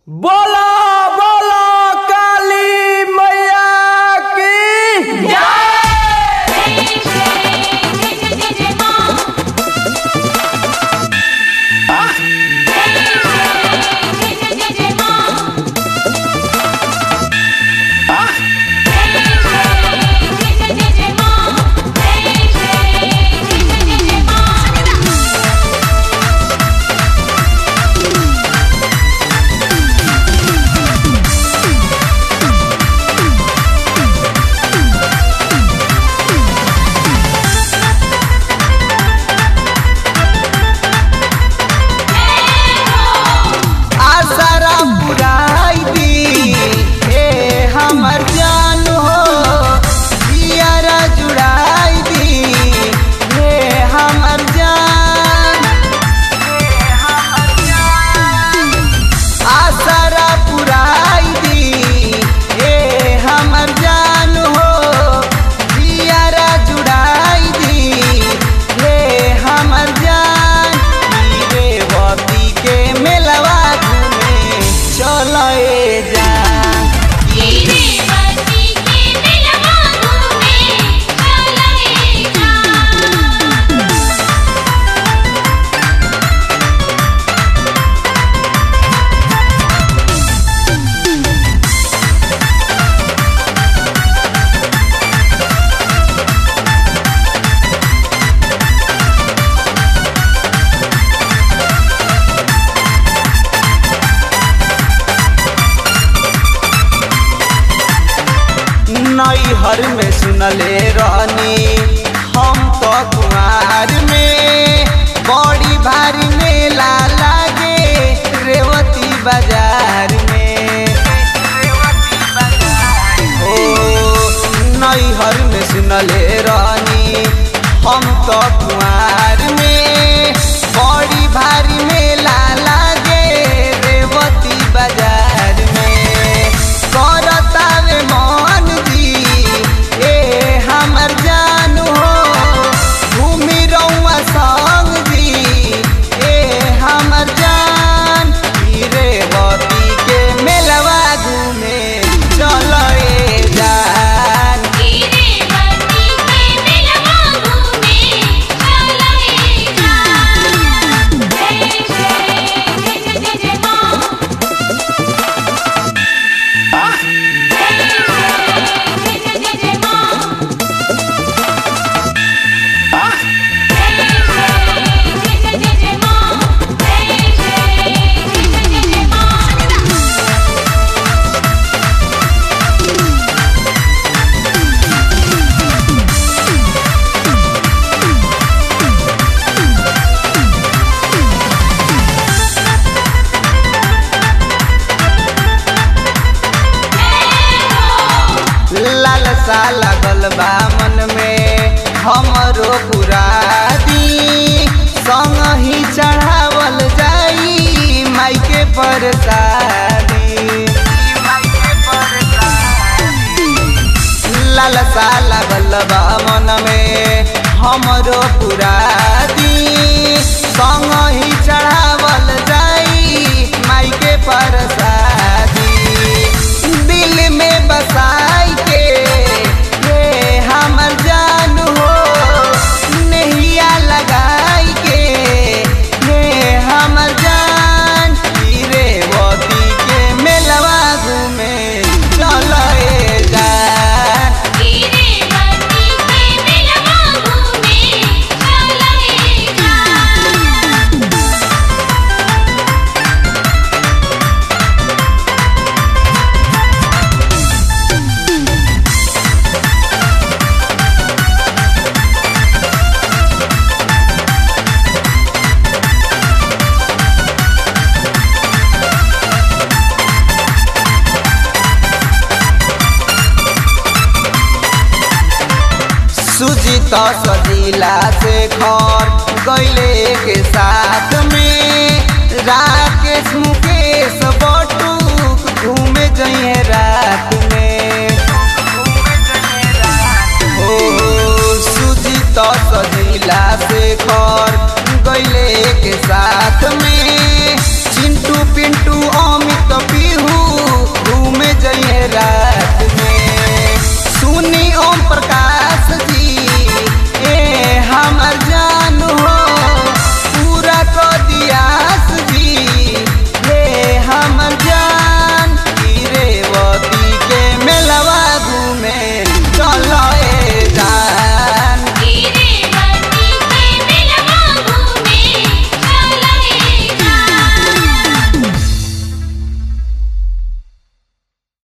बोला बोला काली मैया की आसरा पुराई दी ए हमर जान हो जियारा जुड़ाई दी ए हमर जान आसरा पुराई दी ए हमर जान हो जियारा जुड़ाई दी ए हमर जान रे बती के मेलवा घूमे चलो ए जान नैहर में सुनले रहनी हम तो कुआर में बड़ी भारी मेला लागे रेवती बाजार में ओ नैहर में सुनले रहनी हम तो कुआर में बड़ी भारी मेला लागे रेवती बाजार में करतावे मन जी ए हमर जान हो घूमी रहुआ संग जी ए हमर जान ई रेवती के मेलवा घूमे चलो ए जान लालसा लगल बा मन में हमरो पुरादी संग ही चढ़ावल जाई माई के परसादी लालसा लगल बा मन में हमरो पुरादी संग ही चढ़ावल जाई माई के परसादी दिल में बसाई के ये हमर जान हो नैया लगाई के ये हमर जान रेवती के मेलवा घूमे चलो ए जान सुजीत सजीला से घर गैले के साथ में राकेश मुकेश